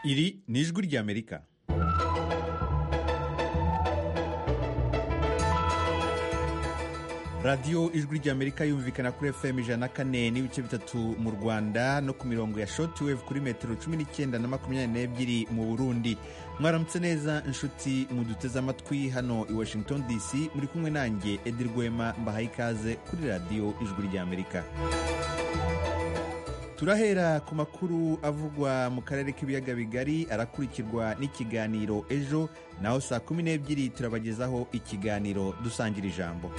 Iri ni ijwi ry'Amerika. radiyo ijwi ry'amerika yumvikana kuri fm ijana na kane n'ibice bitatu mu rwanda no ku mirongo ya shotiweve kuri metero cumi n'icyenda na makumyabiri n'ebyiri mu burundi mwaramutse neza inshuti muduteze amatwi hano i washington dc muri kumwe nanjye edi rwema mbahaye ikaze kuri radiyo ijwi ry'amerika turahera ku makuru avugwa mu karere k'ibiyaga bigari arakurikirwa n'ikiganiro ejo naho saa kumi n'ebyiri turabagezaho ikiganiro dusangira ijambo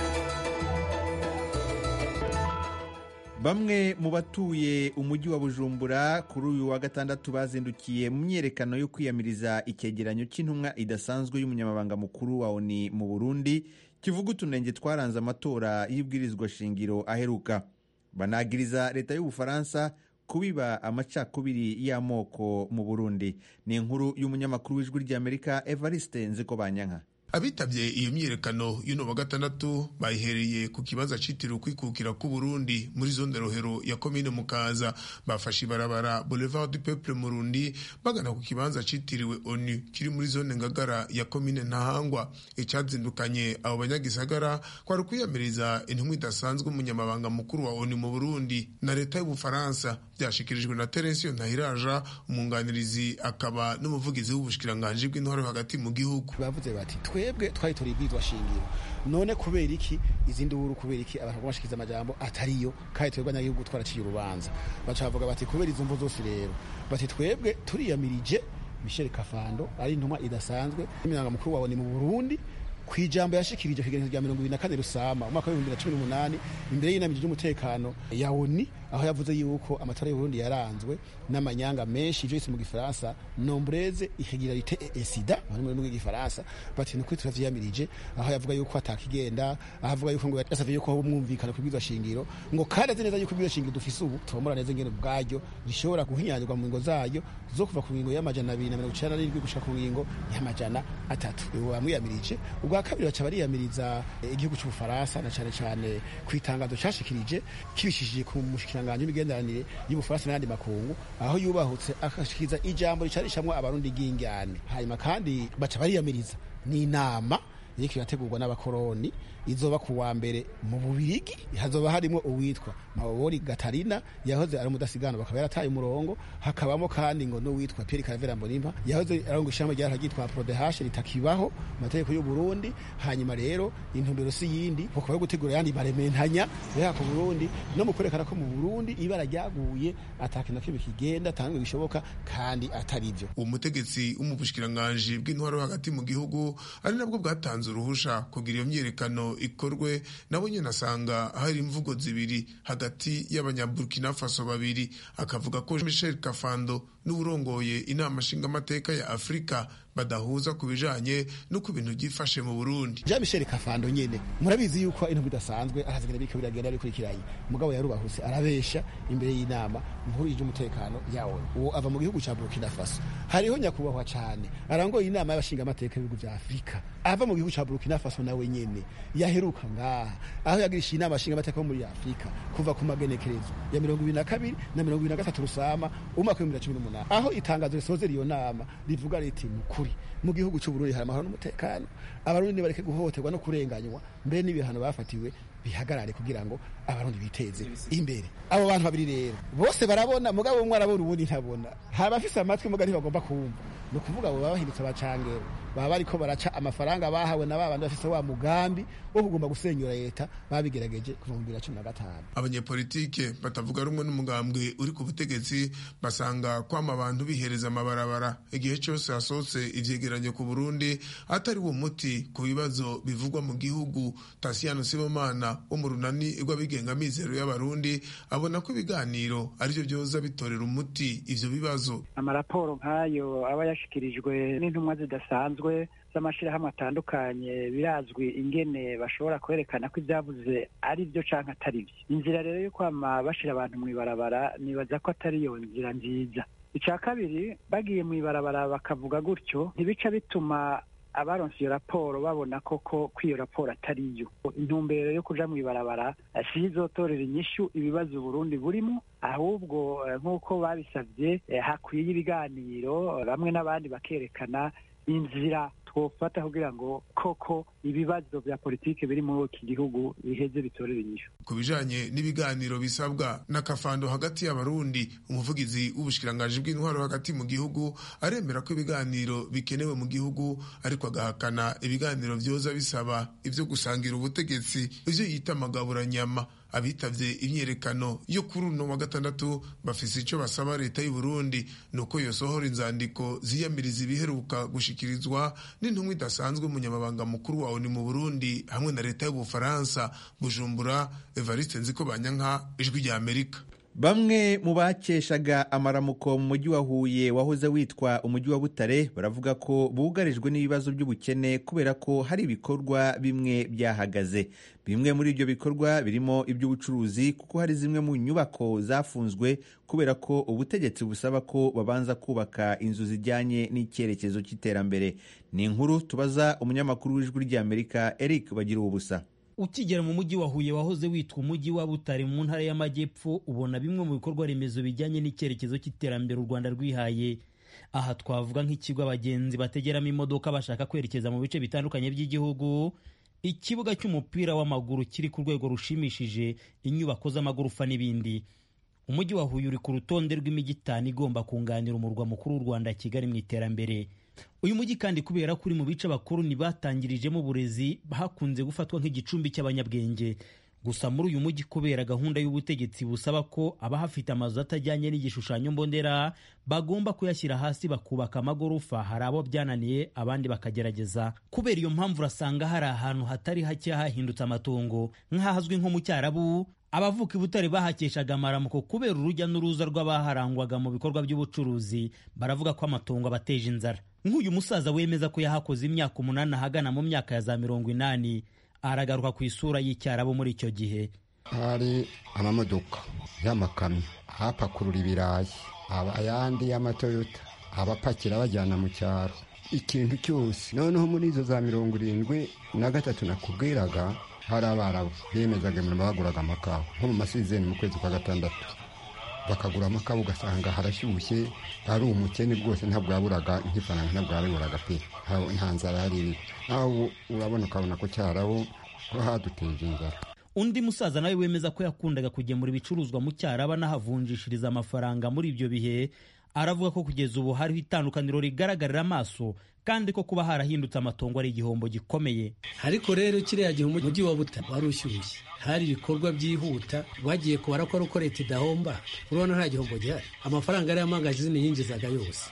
bamwe mu batuye umujyi wa bujumbura kuri uyu wa gatandatu bazindukiye mu myiyerekano yo kwiyamiriza icyegeranyo cy'intumwa idasanzwe y'umunyamabanga mukuru wa oni mu burundi kivuga utunenge twaranze amatora y'ibwirizwa shingiro aheruka banagiriza leta y'ubufaransa kubiba amacakubiri y'amoko mu burundi ni inkuru y'umunyamakuru w'ijwi ry'amerika evariste nzikobanyanka abitabye iyo myiyerekano y'uno wa gatandatu bayihereye ku kibanza cyitiriwe ukwikukira k'uburundi muri zone rohero ya komine mukaza bafashe ibarabara boulevard du peuple murundi bagana ku kibanza cyitiriwe onu kiri muri zone ngagara ya komine ntahangwa icyazindukanye abo banyagisagara kwari kwiyamiriza intumwa idasanzwe umunyamabanga mukuru wa onu mu burundi na leta y'ubufaransa byashyikirijwe na teresiyo ntahiraja umwunganirizi akaba n'umuvugizi w'ubushikiranganji bw'intwaro hagati mu gihugu bavuze bati twebwe twari turi ibwirizwa shingiro none kubera iki izindi huru kubera iki abantu bashikiriza amajambo atariyo kandi twebwe abanyagihugu twaraciye urubanza baca bavuga bati kubera izo mvo zose rero bati twebwe turiyamirije michel kafando ari intumwa idasanzwe y'umunyamabanga mukuru wawe ni mu burundi ku ijambo yashikirije ku rya mirongo ibiri na kane rusama umwaka w'ibihumbi bibiri na cumi n'umunani imbere y'inama ry'umutekano ya oni aho yavuze yuko amatora y'uburundi yaranzwe n'amanyanga menshi ibyo yise mu gifaransa nombreze ihegerarite esida muri muri rw'igifaransa bati ni ukuri turabyiyamirije aho yavuga yuko atakigenda aho avuga yuko ngo yasavye yuko haba umwumvikano ku bwiza shingiro ngo kandi azi neza yuko ubwiza shingiro dufise ubu tubomora neza ingene bwaryo rishobora guhinyanyurwa mu ngingo zayo zo kuva ku ngingo y'amajana abiri na mirongo icenda n'irindwi gushika ku ngingo y'amajana atatu bamwiyamirije ubwa kabiri baca bariyamiriza igihugu cy'ubufaransa na cane cane ku itangazo cashikirije kibishishije ku mushikira isanganyo y'imigenderanire y'ubufaransa n'ayandi makungu aho yubahutse akashikiriza ijambo ricarishamwo abarundi bw'ingane hanyuma kandi baca bariyamiriza n'inama iriko irategurwa n'abakoroni izoba ku wa mbere mu bubirigi hazoba harimo uwitwa mabobori gatarina yahoze ari umudasigana bakaba yarataye umurongo hakabamo kandi ngo n'uwitwa pierre caravera mbonimpa yahoze aronga ishamba ryari ryitwa prodehashe ritakibaho amategeko y'u Burundi hanyuma rero intumbero si yindi bakaba gutegura yandi barementanya rero ku Burundi no mu kwerekana ko mu Burundi ibara ryaguye atakintu kimwe kigenda tanzwe bishoboka kandi ataribyo umutegetsi w'umubushikiranganje bw'intwaro hagati mu gihugu ari nabwo bwatanze uruhusha kugira iyo myiyerekano ikorwe nabo nyine asanga hari imvugo zibiri hagati y'abanyaburkina faso babiri akavuga ko michel kafando n'uburongoye inama nshingamateka ya afurika badahuza ku bijanye no ku bintu byifashe mu Burundi. Jean Michel Kafando nyene murabizi yuko intumbi idasanzwe arazigana biko biragenda bikurikiranye. Mugabo yarubahuse arabesha imbere y'inama nkuru y'umutekano yawe. Uwo ava mu gihugu ca Burkina Faso. Hariho nyakubahwa cane arangoye inama y'abashinga amateka y'ibihugu vya Afrika. Ava mu gihugu ca Burkina Faso nawe nyene yaheruka ngaha aho yagirisha inama y'abashinga amateka yo muri Afrika kuva ku magenekerezo ya 2022 na 2023 rusama umwaka wa 2018 aho itangazo risoza iyo nama rivuga riti mukuri mu gihugu cy'uburundi hari amahoro n'umutekano abarundi bareke guhohoterwa no kurenganywa mbere n'ibihano bafatiwe bihagarare kugira ngo abarundi biteze imbere abo bantu babiri rero bose barabona mugabo umwe arabona ubundi ntabona haba afise amatwi mugabo ntibagomba kumva ni ukuvuga abo baba bahindutse abacangero baba bariko baraca amafaranga bahawe na babandi bafise wa mugambi wo kugomba gusenyura leta babigerageje kuva mu bibiri na cumi na gatanu abanyepolitike batavuga rumwe n'umugambwe uri ku butegetsi basanga kwama abantu bihereza amabarabara igihe cyose hasohotse ivyegeranyo ku burundi atari wo muti ku bibazo bivugwa mu gihugu tasiyano sibomana wo mu runani rw'abigenga mizero y'abarundi abona ko ibiganiro arivyo vyoza bitorera umuti ivyo bibazo amaraporo nk'ayo aba yashikirijwe n'intumwa zidasanzwe bisanzwe z'amashirahamwe atandukanye birazwi ingene bashobora kwerekana ko ibyavuze ari byo canke atari byo inzira rero yo kwama bashira abantu mw'ibarabara nibaza ko atari iyo nzira nziza ica kabiri bagiye mw'ibarabara bakavuga gutyo ntibica bituma abaronse iyo raporo babona koko ko iyo raporo atari yo intumbero yo kuja mu ibarabara si izotorera inyishu ibibazo uburundi burimo ahubwo nk'uko babisabye hakwiye ibiganiro bamwe n'abandi bakerekana inzira twofata kugira ngo koko ibibazo vya politike biri muri iki gihugu biheze bitorera inyishu ku bijanye n'ibiganiro bisabwa n'akafando hagati y'abarundi umuvugizi w'ubushikiranganji bw'intwaro hagati mu gihugu aremera ko ibiganiro bikenewe mu gihugu ariko agahakana ibiganiro vyoza bisaba ivyo gusangira ubutegetsi ivyo yita amagaburanyama abitavye imyerekano yo kuri uno wa gatandatu bafise ico basaba leta y'u Burundi nuko yosohora inzandiko ziyamiriza ibiheruka gushikirizwa n'intumwa idasanzwe umunyamabanga mukuru wawe ni mu Burundi hamwe na leta y'Ubufaransa Bujumbura Evariste Nziko Banyanka ijwi rya Amerika Bamwe mu bakeshaga amaramuko mu mujyi wa Huye wahoze witwa umujyi wa Butare baravuga ko bugarijwe n'ibibazo by'ubukene kubera ko hari ibikorwa bimwe byahagaze. Bimwe muri ibyo bikorwa birimo iby'ubucuruzi kuko hari zimwe mu nyubako zafunzwe kubera ko ubutegetsi busaba ko babanza kubaka inzu zijyanye n'icyerekezo cy'iterambere. Ni inkuru tubaza umunyamakuru w'ijwi ry'Amerika Eric Bagira ubusa. ukigera mu mujyi wa Huye wahoze witwa umujyi wa Butare mu ntara y'Amajyepfo ubona bimwe mu bikorwa remezo bijyanye n'icyerekezo cy'iterambere u Rwanda rwihaye aha twavuga nk'ikigo abagenzi bategeramo imodoka bashaka kwerekeza mu bice bitandukanye by'igihugu ikibuga cy'umupira w'amaguru kiri ku rwego rushimishije inyubako z'amagorofa n'ibindi umujyi wa Huye uri ku rutonde rw'imijyi itanu igomba kunganira umurwa mukuru w'u Rwanda Kigali mu iterambere uyu mujyi kandi kubera ko uri mu bice abakoloni batangirijemo uburezi hakunze gufatwa nk'igicumbi cy'abanyabwenge gusa muri uyu mujyi kubera gahunda y'ubutegetsi busaba ko abahafite amazu atajyanye n'igishushanyo mbonera bagomba kuyashyira hasi bakubaka amagorofa hari abo byananiye abandi bakagerageza kubera iyo mpamvu urasanga hari ahantu hatari hake hahindutse amatongo nk'ahazwi nko mu cyarabu abavuka i butare bahakeshaga amaramuko kubera urujya n'uruza rw'abaharangwaga mu bikorwa by'ubucuruzi baravuga ko amatongo abateje inzara nk'uyu musaza wemeza ko yahakoze imyaka umunani ahagana mu myaka ya za mirongo inani aragaruka ku isura y'icyarabo muri icyo gihe hari amamodoka y'amakamyo ahapakurura ibirayi ayandi y'amatoyota abapakira bajyana mu cyaro ikintu cyose noneho muri izo za mirongo irindwi na gatatu nakubwiraga hari abarabu bemezaga imirimo baguraga amakawa nko mu masizeni mu kwezi kwa gatandatu bakagura amakawa ugasanga harashyushye ari umukene bwose ntabwo yaburaga nk'ifaranga ntabwo yabiburaga pe nta nzara yari iriho nawe urabona ukabona ko cyarabo ko haduteje inzara undi musaza nawe wemeza ko yakundaga kugemura ibicuruzwa mu cyaraba n'ahavunjishiriza amafaranga muri ibyo bihe aravuga ko kugeza ubu hariho itandukaniro rigaragarira amaso kandi ko kuba harahindutse amatongo ari igihombo gikomeye ariko rero kiriya gihe umujyi wa buta wari ushyushye hari ibikorwa byihuta bagiye kubara ko ari uko leta idahomba urabona nta gihombo gihari amafaranga yari yamangaje izindi yinjizaga yose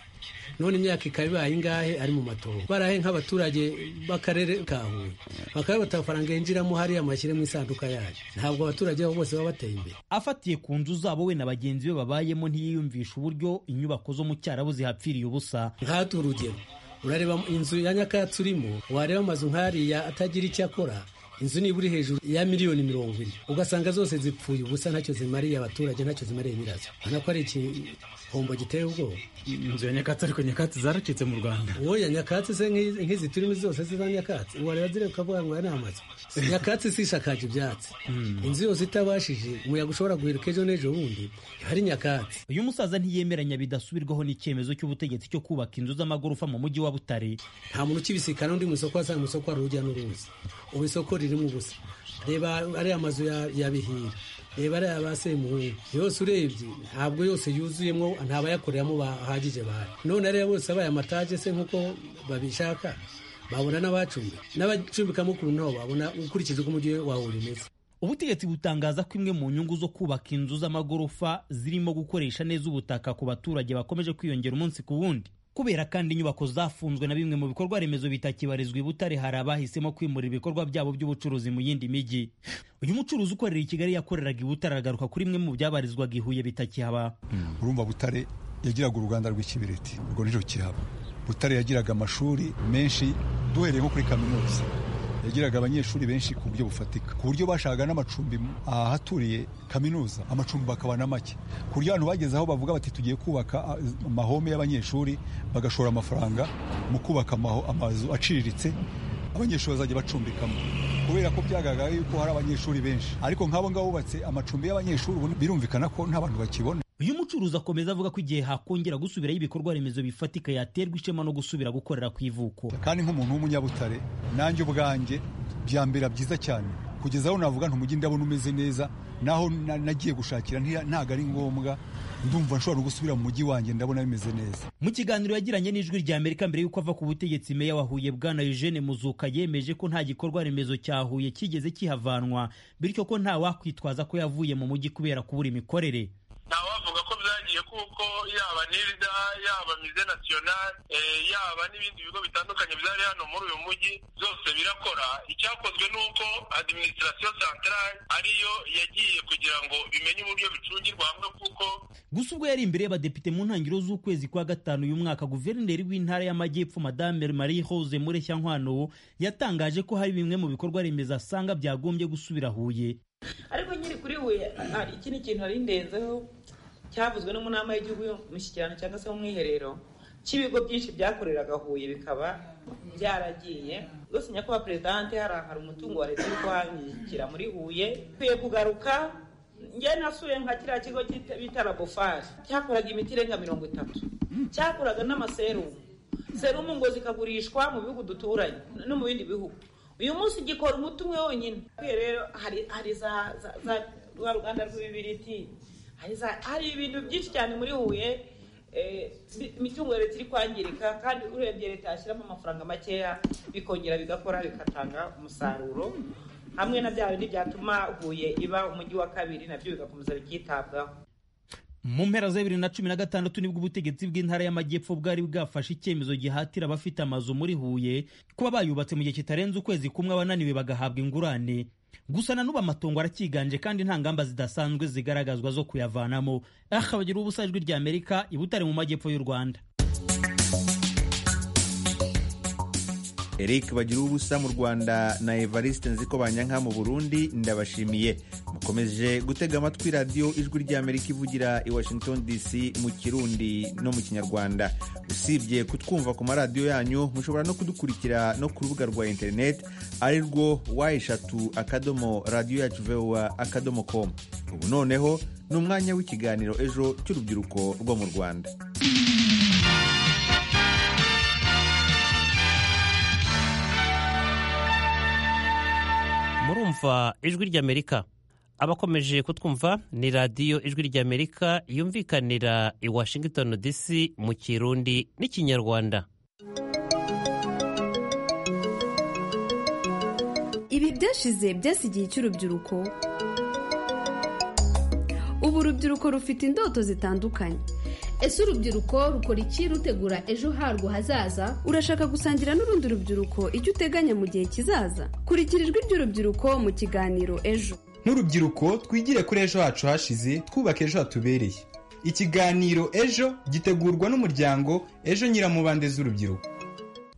none imyaka ikaba ibaye ingahe ari mu matongo barahe nk'abaturage b'akarere ka huye bakaba batafaranga yinjiramo hariya amashyire mu isanduka yayo ntabwo abaturage babo bose baba bateye imbere afatiye ku nzu zabo we na bagenzi be babayemo ntiyiyumvisha uburyo inyubako zo mu cyarabu zihapfiriye ubusa nk'ahatu urugero urareba inzu ya nyakatsi urimo wareba amazu nk'ariya atagira icyo akora inzu niba uri hejuru ya miliyoni mirongo ine ugasanga zose zipfuye ubusa ntacyo zimariye abaturage ntacyo zimariye nyirazo urabona ko ari igihombo giteye ubwoba inzu ya nyakatsi ariko nyakatsi zaracitse mu rwanda oya nyakatsi se nk'izi turimo zose ziba nyakatsi wareba zireba ukavuga ngo aya ni amazu nyakatsi si isakaje ibyatsi inzu yose itabashije umuyaga ushobora guheruka ejo n'ejo bundi hari nyakatsi uyu musaza ntiyemeranya bidasubirwaho n'icyemezo cy'ubutegetsi cyo kubaka inzu z'amagorofa mu mujyi wa butare nta muntu ukibisikana undi mu isoko wasanga mu isoko hari urujya n'uruza ubu isoko ririmo ubusa reba ariya amazu ya bihira reba ariya ba semuhungu yose urebye ntabwo yose yuzuyemo ntabayakoreramo bahagije bahari none ariya bose abaye amataje se nk'uko babishaka babona n'abacumbika n'abacumbikamo ukuntu ntaho babona ukurikije uko umujyi wawe umeze ubutegetsi butangaza ko imwe mu nyungu zo kubaka inzu z'amagorofa zirimo gukoresha neza ubutaka ku baturage bakomeje kwiyongera umunsi ku wundi kubera kandi inyubako zafunzwe na bimwe mu bikorwa remezo bitakibarizwa i Butare hari abahisemo kwimurira ibikorwa byabo by'ubucuruzi mu yindi mijyi uyu mucuruzi ukorera i Kigali yakoreraga i Butare aragaruka kuri imwe mu byabarizwaga i Huye bitakihaba urumva Butare yagiraga uruganda rw'ikibiriti urwo nirwo kiraba Butare yagiraga amashuri menshi duhereye nko kuri kaminuza yagiraga abanyeshuri benshi ku buryo bufatika ku buryo bashakaga n'amacumbi ahaturiye kaminuza amacumbi bakabana make ku buryo abantu bageze aho bavuga bati tugiye kubaka ah, amahome y'abanyeshuri bagashora amafaranga mu kubaka amaho- amazu aciriritse abanyeshuri bazajya bacumbikamo kubera ko byagaragara yuko hari abanyeshuri benshi ariko nk'abo ngabo bubatse amacumbi y'abanyeshuri ubu birumvikana ko nta bantu bakibona uyu mucuruzi akomeza avuga ko igihe hakongera gusubirayo ibikorwa remezo bifatika yaterwa ishema no gusubira gukorera ku ivuko kandi nk'umuntu w'umunyabutare nanjye ubwanjye byambera byiza cyane kugeza aho navuga nti umujyi ndabona umeze neza naho na- nagiye gushakira ntiya- ntago ari ngombwa ndumva nshobora no gusubira mu mujyi wanjye ndabona bimeze neza mu kiganiro yagiranye n'ijwi rya amerika mbere y'uko ava ku butegetsi meya wa huye bwana eugene muzuka yemeje ko nta gikorwa remezo cya huye kigeze kihavanwa bityo ko nta wakwitwaza ko yavuye mu mujyi kubera kubura imikorere ntawavuga ko byagiye kuko yaba nirda yaba mize national eh, yaba n'ibindi bigo bitandukanye byari hano muri uyu mujyi byose birakora icyakozwe ni uko administration centrale ariyo yagiye kugira ngo bimenye uburyo bicungirwa hamwe kuko gusa ubwo yari imbere y'abadepite mu ntangiriro z'ukwezi kwa gatanu uyu mwaka guverineri w'intara y'amajyepfo madame marie hose mureshya nkwano yatangaje ko hari bimwe mu bikorwa remezo asanga byagombye gusubira huye ariko nyiri kuri we hari ikindi kintu nari ndenzeho cyavuzwe no mu nama y'igihugu y'umushyikirano cyangwa se mu mwiherero cy'ibigo byinshi byakoreraga huye bikaba byaragiye rwose nyakubahwa perezidante hari umutungo wa leta uri kuhangikira muri huye ikwiye kugaruka njye nasuye nka kiriya kigo cyita- bita labofari cyakoraga imiti irenga mirongo itatu cyakoraga n'amaserumu serumu ngo zikagurishwa mu bihugu duturanye no mu bindi bihugu uyu munsi gikora umuti umwe wonyine Kwiye rero hari hari za za za rwa ruganda rw'ibibiriti hari za hari ibintu byinshi cyane muri huye eh, si- imitungo ya leta iri kwangirika kandi urebye leta yashyiramo amafaranga makeya bikongera bigakora bigatanga umusaruro hamwe na bya bindi byatuma huye iba umujyi wa kabiri nabyo bigakomeza bikitabwaho mu mpera za bibiri na cumi na gatandatu nibwo ubutegetsi bw'intara y'amajyepfo bwari bwafashe icyemezo gihatira abafite amazu muri huye kuba bayubatse mu gihe kitarenze ukwezi kumwe abananiwe bagahabwa ingurane gusa na n'ubu amatongo aracyiganje kandi nta ngamba zidasanzwe zigaragazwa zo kuyavanamo akabagira ubusa ijwi rya amerika ibutare mu majyepfo y'u rwanda Eric bagira ubusa mu Rwanda na Evariste Nziko Banyanka mu Burundi ndabashimiye mukomeje gutega amatwi radiyo ijwi ry'Amerika ivugira i Washington DC mu Kirundi no mu Kinyarwanda usibye kutwumva ku maradiyo yanyu mushobora no kudukurikira no ku rubuga rwa internet ari rwo wa eshatu akadomo radiyo yacu vowa akadomo com ubu noneho ni umwanya w'ikiganiro ejo cy'urubyiruko rwo mu Rwanda murumva ijwi ry'amerika abakomeje kutwumva ni radiyo ijwi ry'amerika yumvikanira i washington dc mu kirundi n'ikinyarwanda ibi byashize byasi igihe cy'urubyiruko ubu urubyiruko rufite indoto zitandukanye ese urubyiruko rukora iki rutegura ejo harwo hazaza urashaka gusangira n'urundi rubyiruko icyo uteganya mu gihe kizaza kurikira ijwi ry'urubyiruko mu kiganiro ejo nk'urubyiruko twigire kuri ejo hacu hashize twubaka ejo hatubereye ikiganiro ejo gitegurwa n'umuryango ejo nyiramubande z'urubyiruko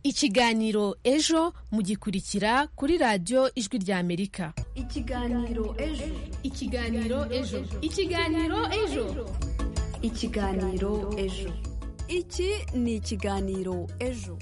ikiganiro ejo mugikurikira kuri radiyo ijwi rya amerika ikiganiro ejo ikiganiro ejo ikiganiro ejo ikiganiro ejo iki ni ikiganiro ejo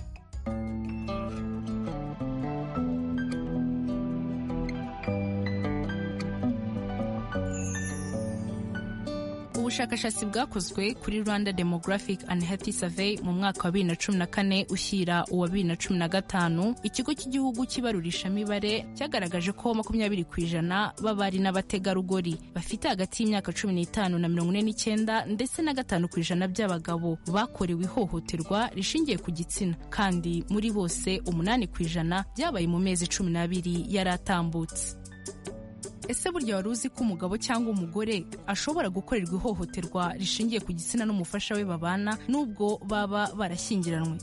ubushakashatsi bwakozwe kuri rwanda demographic and health survey mu mwaka wa 2014 ushyira uwa 2015 ikigo cy'igihugu cy'ibarurishamibare cyagaragaje ko 20 ku ijana b'abari n'abategarugori bafite hagati y'imyaka 15 na 49 ndetse na gatanu ku ijana by'abagabo bakorewe ihohoterwa rishingiye ku gitsina kandi muri bose umunani ku ijana byabaye mu mezi 12 yari atambutse Ese burya wari uzi ko umugabo cyangwa umugore ashobora gukorerwa ihohoterwa rishingiye ku gitsina n'umufasha we babana nubwo baba barashyingiranywe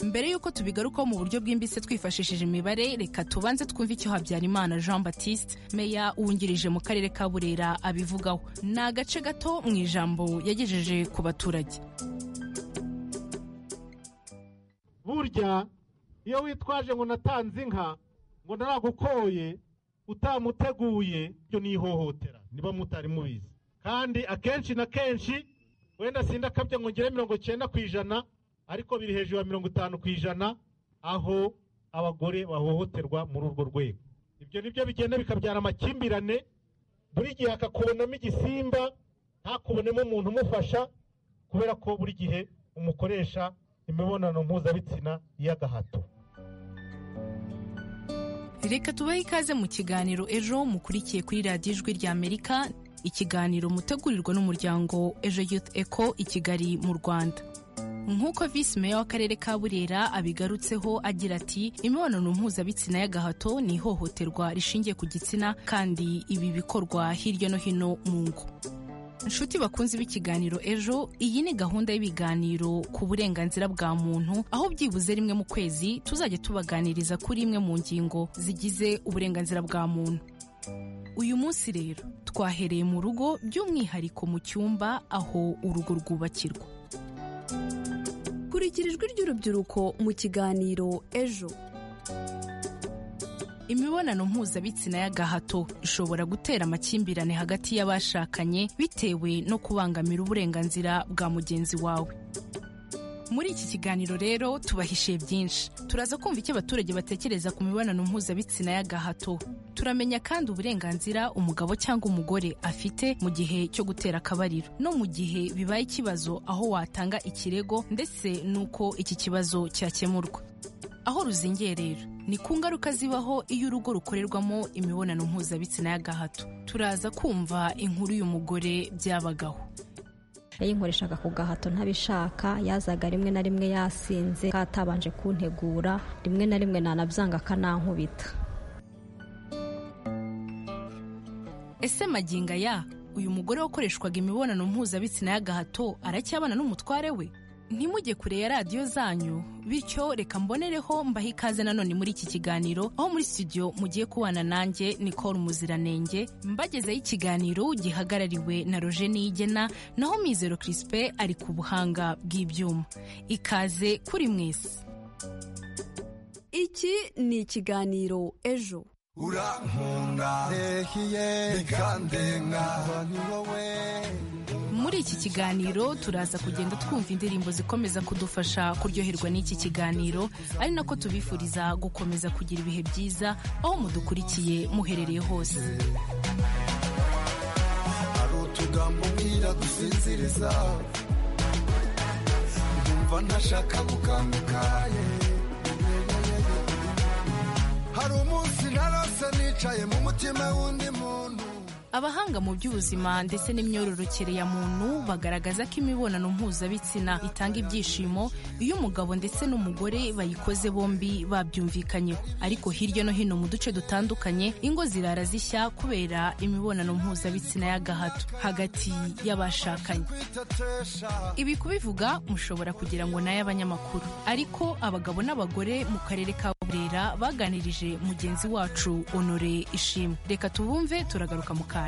mbere y'uko tubigarukaho mu buryo bwimbitse twifashishije imibare reka tubanze twumve icyo habyarimana jean baptiste meya wungirije mu karere ka burera abivugaho ni agace gato mu ijambo yagejeje ku baturage burya iyo witwaje ngo natanze inka ngo naragukoye utamuteguye ibyo ni ihohotera niba mutari mubizi kandi akenshi na kenshi wenda sinda akabya ngo ngere mirongo icyenda ku ijana ariko biri hejuru ya mirongo itanu ku ijana aho abagore bahohoterwa muri urwo rwego ibyo nibyo bigenda bikabyara amakimbirane buri gihe akakubonamo igisimba ntakubonemo umuntu umufasha kubera ko buri gihe umukoresha imibonano mpuzabitsina y'agahato reka tubahe ikaze mu kiganiro ejo mukurikiye kuri radiyo ijwi ry'amerika ikiganiro mutegurirwa n'umuryango ejo youth eco i kigali mu rwanda nk'uko visi meya w'akarere ka burera abigarutseho agira ati imibonano mpuzabitsina y'agahato ni ihohoterwa rishingiye ku gitsina kandi ibi bikorwa hirya no hino mu ngo inshuti bakunze b'ikiganiro ejo iyi ni gahunda y'ibiganiro ku burenganzira bwa muntu aho byibuze rimwe mu kwezi tuzajya tubaganiriza kuri imwe mu ngingo zigize uburenganzira bwa muntu uyu munsi rero twahereye mu rugo by'umwihariko mu cyumba aho urugo rwubakirwa kurikira ijwi ry'urubyiruko mu kiganiro ejo imibonano mpuzabitsina y'agahato ishobora gutera amakimbirane hagati y'abashakanye bitewe no kubangamira uburenganzira bwa mugenzi wawe muri iki kiganiro rero tubahishiye byinshi turaza kumva icyo abaturage batekereza ku mibonano mpuzabitsina y'agahato turamenya kandi uburenganzira umugabo cyangwa umugore afite mu gihe cyo gutera akabariro no mu gihe bibaye ikibazo aho watanga ikirego ndetse n'uko iki kibazo cyakemurwa aho ruzingiye rero ni ku ngaruka zibaho iyo urugo rukorerwamo imibonano mpuzabitsina y'agahato turaza kumva inkuru uyu mugore byabagaho yayinkoreshaga ku gahato ntabishaka yazaga rimwe na rimwe yasinze katabanje kuntegura rimwe na rimwe nanabyanga akanankubita ese maginga ya uyu mugore wakoreshwaga imibonano mpuzabitsina y'agahato aracyabana n'umutware we ntimujye kure ya radiyo zanyu bityo reka mbonereho mbahe ikaze nanone muri iki kiganiro aho muri studio mugiye kubana nanjye nicole umuziranenge mbagezeho ikiganiro gihagarariwe na roje niyigena naho mizero kirisipe ari ku buhanga bw'ibyuma ikaze kuri mwese iki ni ikiganiro ejo urankunda rehiye bikandenga ni wowe muri iki kiganiro turaza kugenda twumva indirimbo zikomeza kudufasha kuryoherwa n'iki kiganiro ari nako tubifuriza gukomeza kugira ibihe byiza aho mudukurikiye muherereye hose hari utugambo ubwira dusinziriza ndumva ntashaka gukanguka hari umunsi narose nicaye mu mutima w'undi muntu abahanga mu by'ubuzima ndetse n'imyororokere ya muntu bagaragaza ko imibonano mpuzabitsina itanga ibyishimo iyo umugabo ndetse n'umugore bayikoze bombi babyumvikanyeho ariko hirya no hino mu duce dutandukanye ingo zirara zishya kubera imibonano mpuzabitsina y'agahato hagati y'abashakanye ibi kubivuga mushobora kugira ngo nayo abanyamakuru ariko abagabo n'abagore mu karere ka burera baganirije mugenzi wacu honore ishimwe reka tubumve turagaruka mu kanya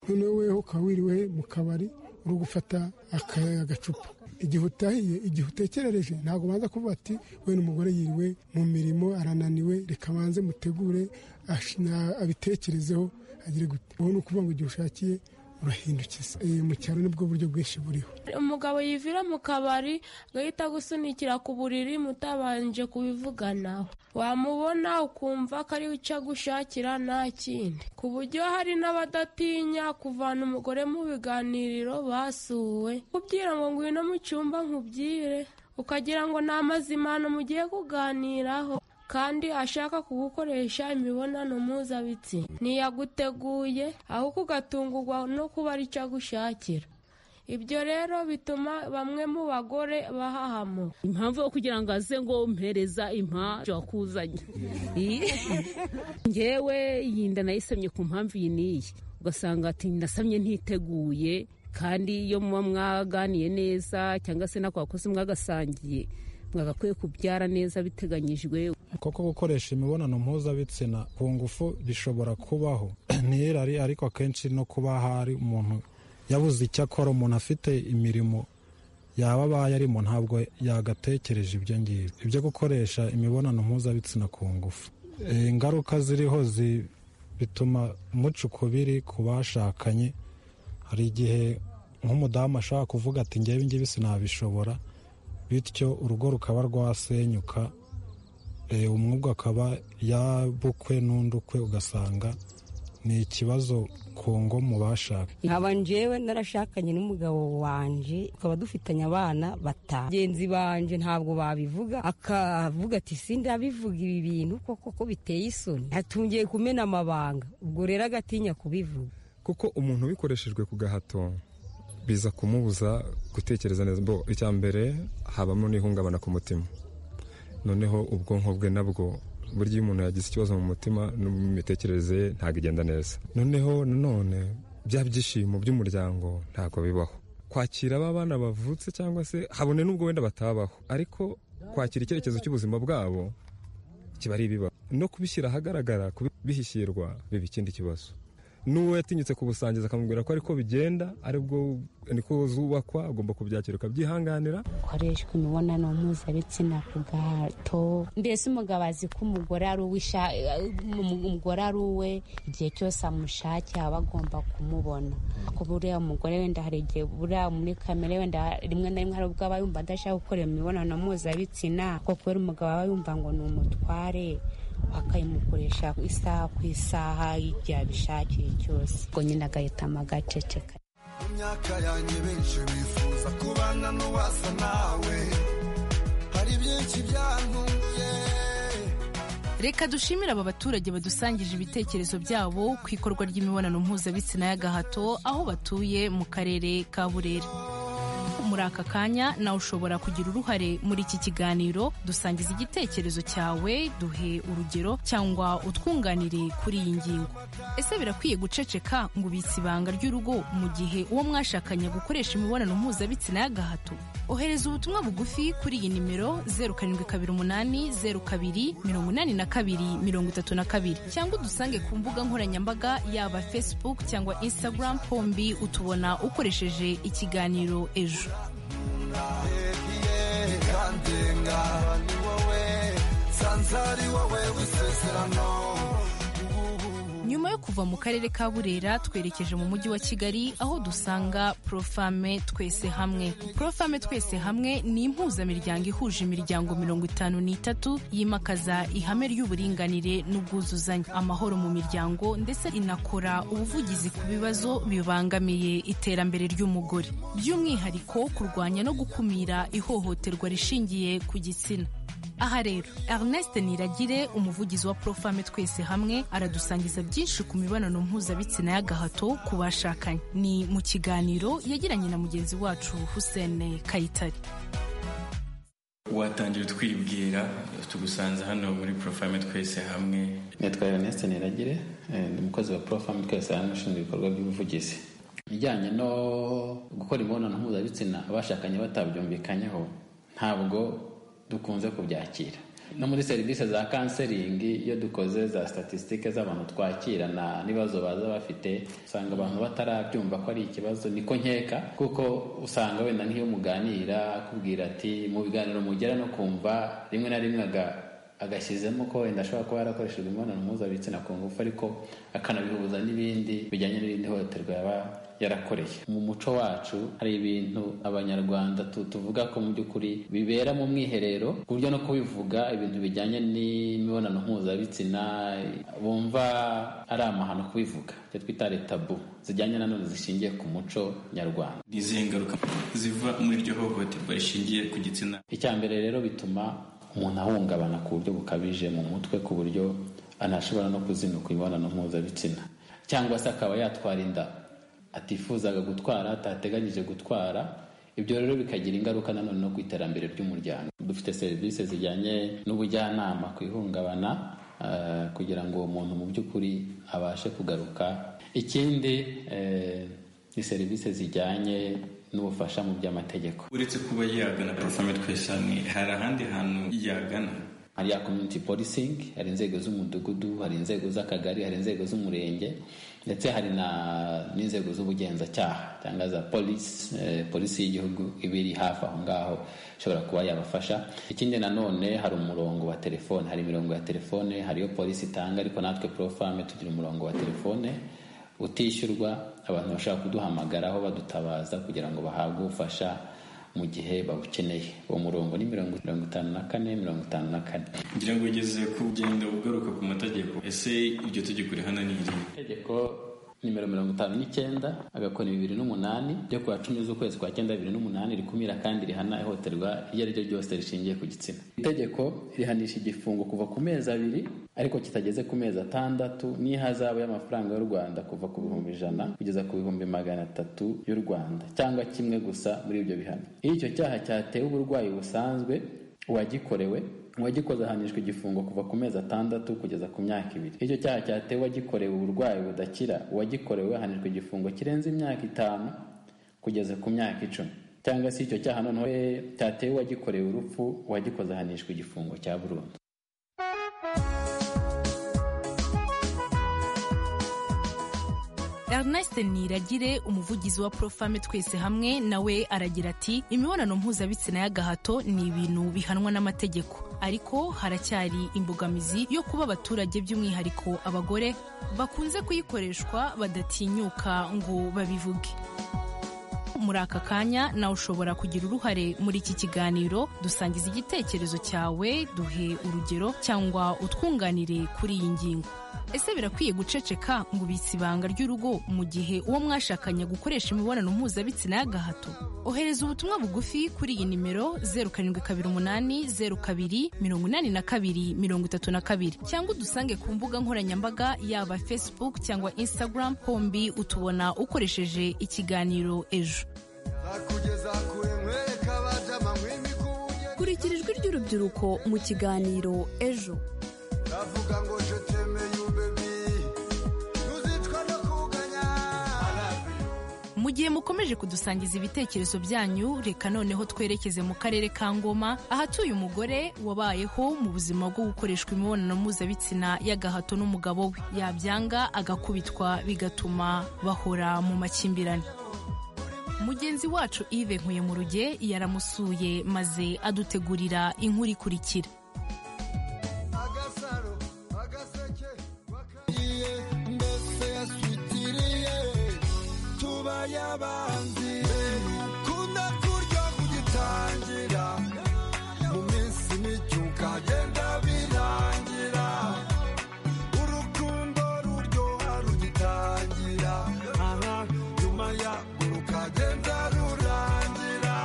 noneho weho ukaba wiriwe mu kabari uri gufata agacupa igihe utahiye igihe utekerereje ntabwo ubanza kuvuga ati we n'umugore yiriwe mu mirimo arananiwe reka banze mutegure abitekerezeho agire gute ubu ni ukuvuga ngo igihe ushakiye urahindukiza mu cyaro nibwo buryo bwinshi buriho umugabo yivira mu kabari agahita agusunikira ku buriri mutabanje kubivuganaho wamubona ukumva ko ari icyo agushakira nta kindi ku buryo hari n'abadatinya kuvana umugore mu biganiriro basuwe kubwira ngo ngwino mu cyumba nkubwire ukagira ngo ni amazimano mugiye kuganiraho kandi ashaka kugukoresha imibonano mpuzabitsina ntiyaguteguye ahubwo ugatungurwa no kuba ari cyo agushakira ibyo rero bituma bamwe mu bagore bahahamo impamvu yo kugira ngo aze ngo mpereza impamvu wakuzanye ngewe yinda nayisamye ku mpamvu iyi n'iyi ugasanga ati ndasamye ntiteguye kandi iyo muba mwaganiye neza cyangwa se n'ako bakozi mwagasangiye mwagakwiye kubyara neza biteganyijwe koko gukoresha imibonano mpuzabitsina ku ngufu bishobora kubaho ntiyirari ariko akenshi no kuba hari umuntu yabuze icyo akora umuntu afite imirimo yaba abaye arimo ntabwo yagatekereje ibyo ngibyo ibyo gukoresha imibonano mpuzabitsina ku ngufu ingaruka ziriho bituma umuca ukubiri ku bashakanye hari igihe nk'umudamu ashobora kuvuga ati ngewe ngibi sinabishobora bityo urugo rukaba rwasenyuka umwuga akaba yabukwe n'undi ukwe ugasanga ni ikibazo ku ngo mu bashaka nkaba njyewe narashakanye n'umugabo wanjye tukaba dufitanye abana batanu bagenzi banjye ntabwo babivuga akavuga ati sindabivuga ibi bintu koko ko biteye isoni atungiye kumena amabanga ubwo rero agatinya kubivuga kuko umuntu ubikoreshejwe ku gahato biza kumubuza gutekereza neza icya mbere habamo n'ihungabana ku mutima noneho ubwonko bwe nabwo burya iyo umuntu yagize ikibazo mu mutima n'imitekerereze ye ntabwo igenda neza noneho nanone bya byishimo by'umuryango ntabwo bibaho kwakira aba bana bavutse cyangwa se habone n'ubwo wenda batabaho ariko kwakira icyerekezo cy'ubuzima bwabo kiba ari ibibaho no kubishyira ahagaragara kubishyirwa biba ikindi kibazo n'uwo yatinyutse kubusangiza akamubwira ko ariko bigenda aribwo niko zubakwa agomba kubyakira ukabyihanganira koreshwa imibonano mpuzabitsina ku gahato mbese umugabo azi ko umugore ari umugore ari uwe igihe cyose amushake aba agomba kumubona ko buriya umugore wenda hari igihe buriya muri kamere wenda rimwe na rimwe hari ubwo aba yumva adashaka gukora imibonano mpuzabitsina kuko kubera umugabo aba yumva ngo ni umutware akayimukoresha isaha ku isaha igihe abishakiye cyose ubwo nyine agahitamo agaceceka mu myaka yanjye benshi bifuza kubana n'uwasa nawe hari byinshi byantumye reka dushimire aba baturage badusangije ibitekerezo byabo ku ikorwa ry'imibonano mpuzabitsina y'agahato aho batuye mu karere ka burera muri aka kanya nawe ushobora kugira uruhare muri iki kiganiro dusangiza igitekerezo cyawe duhe urugero cyangwa utwunganire kuri iyi ngingo ese birakwiye guceceka ngo ubitse ibanga ry'urugo mu gihe uwo mwashakanye gukoresha imibonano mpuzabitsina y'agahato ohereza ubutumwa bugufi kuri iyi nimero zeru karindwi kabiri umunani zeru kabiri mirongo inani na kabiri mirongo itatu na kabiri cyangwa udusange ku mbuga nkoranyambaga yaba facebook cyangwa instagram pombi utubona ukoresheje ikiganiro ejo nyuma yo kuva mu karere ka burera twerekeje mu mujyi wa kigali aho dusanga profame twese hamwe profame twese hamwe ni impuzamiryango ihuje imiryango mirongo itanu n'itatu yimakaza ihame ry'uburinganire n'ubwuzuzanye amahoro mu miryango ndetse inakora ubuvugizi ku bibazo bibangamiye iterambere ry'umugore by'umwihariko kurwanya no gukumira ihohoterwa rishingiye ku gitsina aha rero Ernest Niragire umuvugizi wa Profame twese hamwe aradusangiza byinshi ku mibonano mpuzabitsina y'agahato ku bashakanye ni mu kiganiro yagiranye na mugenzi wacu Hussein Kayitare watangira twibwira tugusanze hano muri Profame twese hamwe nitwa Ernest Niragire ndi umukozi wa Profame twese hamwe ushinzwe ibikorwa by'ubuvugizi ibijyanye no gukora imibonano mpuzabitsina abashakanye batabyumvikanyeho ntabwo dukunze kubyakira no muri serivisi za kanseringi iyo dukoze za statisitike z'abantu twakirana n'ibibazo baza bafite usanga abantu batarabyumva ko ari ikibazo niko nkeka kuko usanga wenda nk'iyo muganira akubwira ati mu biganiro mugera no kumva rimwe na rimwe agashyizemo ko wenda ashobora kuba yarakoreshejwe imibonano mpuzabitsina ku ngufu ariko akanabihuza n'ibindi bijyanye n'irindi hohoterwa yaba yarakoreye mu muco wacu hari ibintu abanyarwanda tuvuga ko mu by'ukuri bibera mu mwiherero ku buryo no kubivuga ibintu bijyanye n'imibonano mpuzabitsina bumva ari amahano kubivuga icyo twita tabu zijyanye nanone zishingiye ku muco nyarwanda ni izihe ngaruka ziva muri iryo hohoterwa rishingiye ku gitsina icya mbere rero bituma umuntu ahungabana ku buryo bukabije mu mutwe ku buryo anashobora no kuzinukwa imibonano mpuzabitsina cyangwa se akaba yatwara inda atifuzaga gutwara atateganyije gutwara ibyo rero bikagira ingaruka nanone no ku iterambere ry'umuryango dufite serivisi zijyanye n'ubujyanama ku ihungabana kugira ngo uwo muntu mu by'ukuri abashe kugaruka ikindi ni serivisi zijyanye n'ubufasha mu by'amategeko uretse kuba yagana porofame twese hamwe hari ahandi hantu yagana hari ya community policing hari inzego z'umudugudu hari inzego z'akagari hari inzego z'umurenge ndetse hari na n'inzego z'ubugenzacyaha cyangwa za polisi eh, polisi y'igihugu iba iri hafi aho ngaho ishobora kuba yabafasha ikindi nanone hari umurongo wa telefone hari imirongo ya telefone hariyo polisi itanga ariko natwe profame tugira umurongo wa telefone utishyurwa abantu bashobora kuduhamagaraho badutabaza kugira ngo bahabwe ubufasha mu gihe babukeneye uwo murongo ni mirongo itanu na kane mirongo itanu na kane ngira ngo ugeze ku ugenda ugaruka ku mategeko ese iryo tegeko rihana ni iri itegeko nimero mirongo itanu n'icyenda agakoni bibiri n'umunani ryo ku wa cumi z'ukwezi kwa cyenda bibiri n'umunani rikumira kandi rihana ihohoterwa iryo ari ryo ryose rishingiye ku gitsina itegeko rihanisha igifungo kuva ku mezi abiri ariko kitageze ku mezi atandatu n'ihazabu y'amafaranga y'u rwanda kuva ku bihumbi ijana kugeza ku bihumbi magana atatu y'u rwanda cyangwa kimwe gusa muri ibyo bihano iyo icyo cyaha cyatewe uburwayi busanzwe uwagikorewe uwagikoze ahanishwa igifungo kuva ku mezi atandatu kugeza ku myaka ibiri icyo cyaha cyatewe uwagikorewe uburwayi budakira uwagikorewe ahanishwa igifungo kirenze imyaka itanu kugeza ku myaka icumi cyangwa se icyo cyaha noneho cyatewe uwagikorewe urupfu uwagikoze ahanishwa igifungo cya burundu Ernest Niragire umuvugizi wa Profame twese hamwe nawe aragira ati imibonano mpuzabitsina y'agahato ni ibintu bihanwa n'amategeko ariko haracyari imbogamizi yo kuba abaturage by'umwihariko abagore bakunze kuyikoreshwa badatinyuka ngo babivuge muri aka kanya nawe ushobora kugira uruhare muri iki kiganiro dusangiza igitekerezo cyawe duhe urugero cyangwa utwunganire kuri iyi ngingo ese birakwiye guceceka ngo ubitse ibanga ry'urugo mu gihe uwo mwashakanye gukoresha imibonano mpuzabitsina y'agahato ohereza ubutumwa bugufi kuri iyi nimero zeru karindwi kabiri umunani zeru kabiri mirongo inani na kabiri mirongo itatu na kabiri cyangwa udusange ku mbuga nkoranyambaga yaba facebook cyangwa instagram hombi utubona ukoresheje ikiganiro ejo nakugeza kure nkwereka abajama mwimika ubugeni kurikira ijwi ry'urubyiruko mu kiganiro ejo ndavuga ngo je temeye ubebi ntuzicwa no kuganya mu gihe mukomeje kudusangiza ibitekerezo byanyu reka noneho twerekeze mu karere ka ngoma ahatuye umugore wabayeho mu buzima bwo gukoreshwa imibonano mpuzabitsina y'agahato n'umugabo we yabyanga agakubitwa bigatuma bahora mu makimbirane mugenzi wacu ive nkuye mu ruge yaramusuye maze adutegurira inkuru ikurikira agasaro agaseke wakariye mbese yasutiriye tubaye abanzi kunda kurya kugitangira mu minsi mike ukagenda birangira urukundo ruryoha rugitangira aha nyuma ya rukagenda rurangira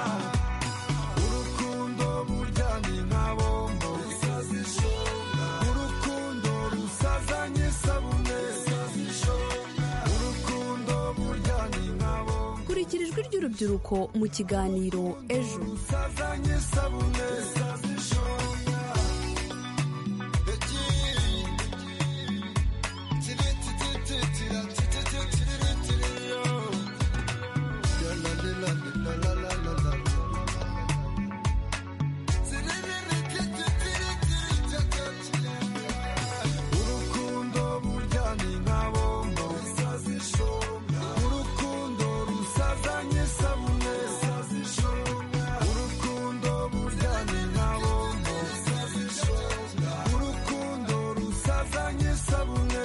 urukundo burya ni nka bombo urukundo rusazanye isabune urukundo burya ni nka bombo kurikira ijwi ry'urubyiruko mu kiganiro ejo rusazanye isabune urukundo burya ni nka bombo urukundo rusazanye isabune urukundo burya ni nka bombo urukundo rusazanye isabune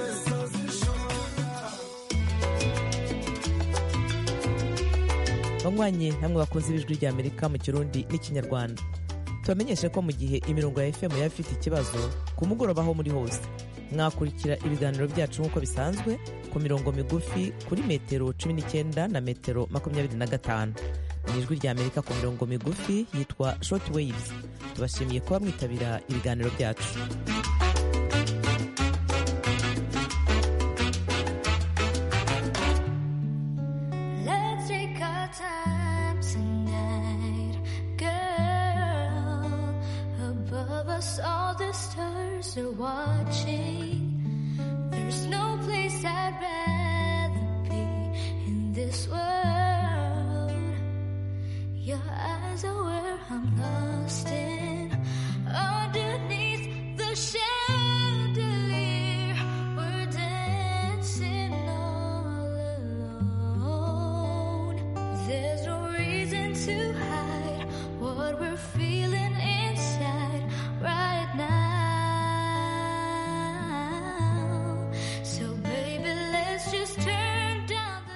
banywanyi namwe bakunze ibijwi rya amerika mu kirundi n'ikinyarwanda tubamenyeshe ko mu gihe imirongo ya fm yaba ifite ikibazo ku mugoroba aho muri hose mwakurikira ibiganiro byacu nk'uko bisanzwe ku mirongo migufi kuri metero cumi n'icyenda na metero makumyabiri na gatanu ni ijwi rya amerika ku mirongo migufi yitwa short waves tubashimiye kuba mwitabira ibiganiro byacu Let's take our time tonight, girl. Above us, all the stars are watching. There's no place I'd rather be in this world. Your eyes are where I'm lost in. Underneath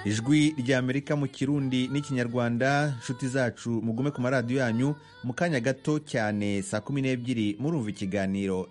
ijwi ry'amerika mu kirundi n'ikinyarwanda inshuti zacu mugume ku maradiyo yanyu mu kanya gato cyane saa kumi n'ebyiri murumva ikiganiro